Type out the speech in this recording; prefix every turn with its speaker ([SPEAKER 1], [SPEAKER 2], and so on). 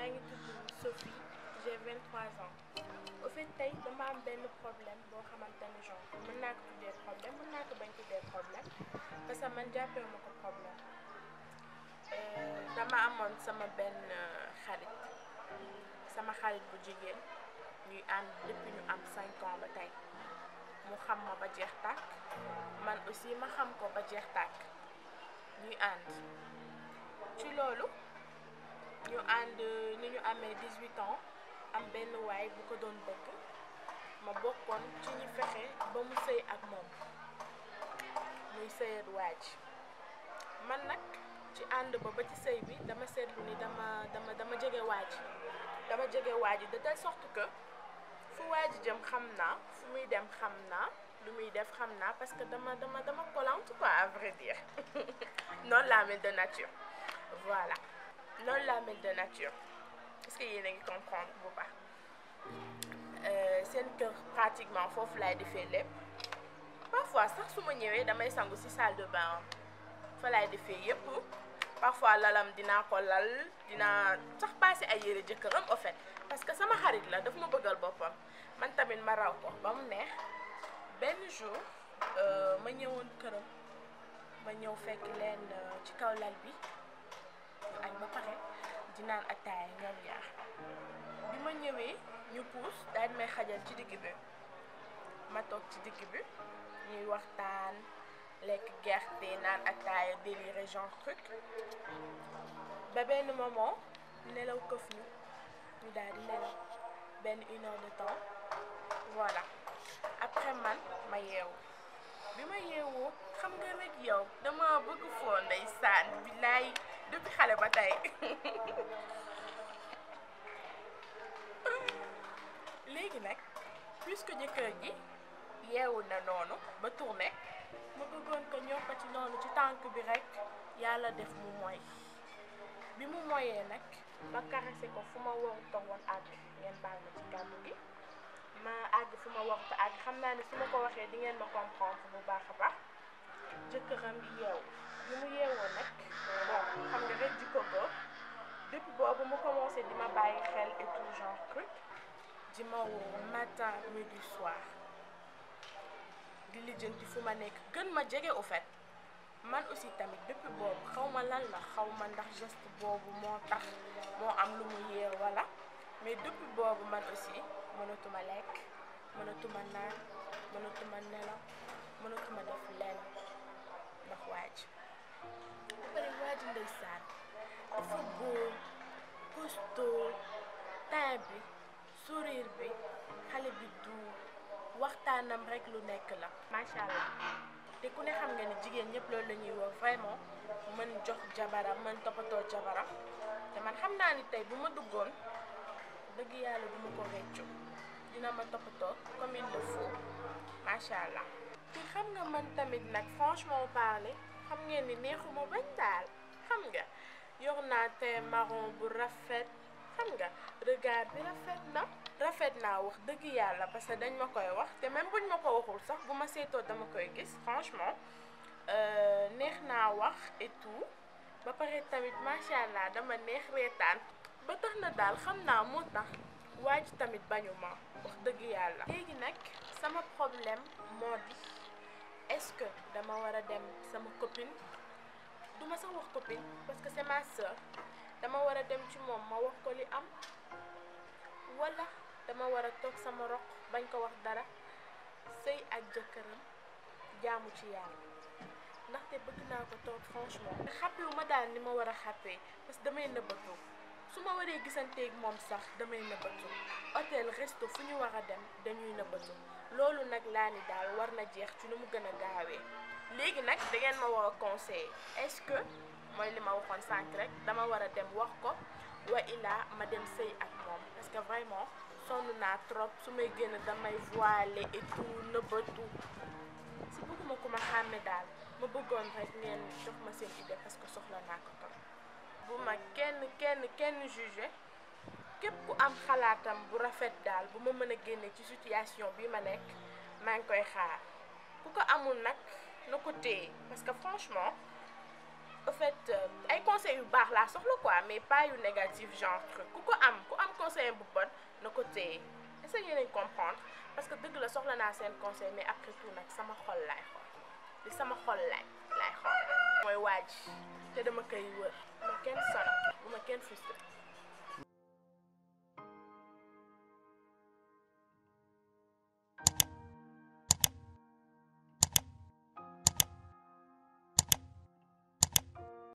[SPEAKER 1] maa ngi tudd Sophie j'ai 23 ans au fait tey dama am benn problème boo xamante ne genre mën naa ko tuddee problème mën naa ko bañ tuddee problème parce que man jàppee ma ko problème dama amoon sama benn xarit sama xarit bu jigéen ñuy ànd depuis ñu am 5 ans ba tey mu xam ma ba jeex tàkk man aussi ma xam ko ba jeex tàkk ñuy ànd ci loolu ñu ànd ni ñu amee 18 ans am benn waay bu ko doon bëgg ma bokkoon ci ñu fexe ba mu sëy ak moom muy sëyat waaj man nag ci ànd ba ba ci sëy bi dama seetlu ni dama dama dama jege waaj dama jege waaj de telle sorte que fu waaj jëm xam naa fu muy dem xam naa lu muy def xam naa parce que dama dama dama collante quoi à vrai dire noonu laa mel de nature voilà noonu laa mel de nature est-ce que yéen a ngi comprendre bu baax seen kër pratiquement foofu laay defee lépp parfois sax su ma ñëwee damay sangu ci salle de bain fa laay defee yépp parfois lalam dinaa ko lal dinaa sax passé ay yére jëkkëram au fait parce que sama xarit la daf ma bëggal boppam man tamit ma raw ko ba mu neex benn jour ma ñëwoon këram ma ñëw fekk leen ci kaw lal bi ñu añ ba pare di naan ataaya ñoom ñaar bi ma ñëwee ñu puus daal may xajal ci digg bi ma toog ci digg bi ñuy waxtaan lekk gerte naan ataaya déliré genre truc ba benn moment nelaw këf ñu ñu daal di nelaw benn une heure de temps voilà après man ma yeewu bi ma yeewoo xam nga rek yow dama bëgg foo ndeysaan billaay depuis xale ba tey léegi nag puisque jëkkër ji yeewu na noonu ba tourné ma bëggoon ko ñëw ko ci noonu ci tànk bi rek yàlla def mu moy bi mu moyee nag ma caressé ko fu ma waruta woon àgg ngeen baal ma ci kàddu gi ma àgg fu ma waruta àgg xam naa ne su ma ko waxee di ngeen ma comprendre bu baax a baax jëkkëram yeewu bi mu yeewoo nag bon xam nga rek jikko ko depuis boobu mu commencé di ma bàyyi xel et tout genre truc di ma woo matin midi soir di lijjanti fu ma nekk gën ma jege au fait man aussi tamit depuis boobu xaw ma lan la xaw ma ndax geste boobu moo tax moo am lu mu yee wala mais depuis boobu man aussi mënatuma lekk mënatuma naan mënatuma nelaw mënatuma def lenn ndax waaj ba pare waaj ndeysaan dafa góor costaud teint bi sourire bi xale bi du waxtaanam rek lu nekk la macha allah te ku ne xam nga ni jigéen ñëpp loolu la ñuy wax vraiment mën jox jabaram mën toppatoo jabaram te man xam naa ni tey bu ma duggoon dëgg yàlla du ma ko réccu dina ma toppatoo comme il le faut macha allah. te xam nga man tamit nag franchement parler xam ngeen ni neexuma bañ daal xam nga yor naa te marron bu rafet xam nga regard bi rafet na. rafet naa wax dëgg yàlla parce que dañ ma koy wax te même buñ ma ko waxul sax bu ma seetoo dama koy gis franchement neex naa wax et tout ba pare tamit macha allah dama neex reetaan ba tax na daal xam naa moo tax waaj tamit bañu ma wax dëgg yàlla. léegi nag sama problème moo di est-ce que dama war a dem sama copine du ma sax wax copine parce que c'est ma sœur dama war a dem ci moom ma wax ko li am wala. dama war a toog sama roq bañ ko wax dara sëy ak jëkkëram jaamu ci yàlla ndaxte bëgg naa ko toog franchement xàppewu ma daal ni ma war a xàppee parce que damay nëbbatu su ma waree gisanteeg moom sax damay nëbbatu hôtel resto fu ñu war a dem dañuy nëbbatu loolu nag laa ni daal war na jeex ci nu mu gën a gaawee léegi nag da ngeen ma war a conseiller est-ce que mooy li ma waxoon sànq rek dama war a dem wax ko wa ilaa ma dem sëy ak moom parce que vraiment sonn naa trop su may génn damay voilé et tout nëbbatu si bëgguma ku ma xàmme daal ma bëggoon rek ngeen jox ma seen idée parce que soxla naa ko trop bu ma kenn kenn kenn jugé képp ku am xalaatam bu rafet daal bu ma mën a génne ci situation bi ma nekk maa ngi koy xaar ku ko amul nag na ko téye parce que franchement en fait ay conseils yu baax laa soxla quoi mais pas yu négatif genre truc ku ko am ku am conseil bu bon na ko téye essayé nañ comprendre parce que dëgg la soxla naa seen conseil mais après tout nag sama xol laay xool li sama xol laay laay xool mooy waaj te dama koy wër ma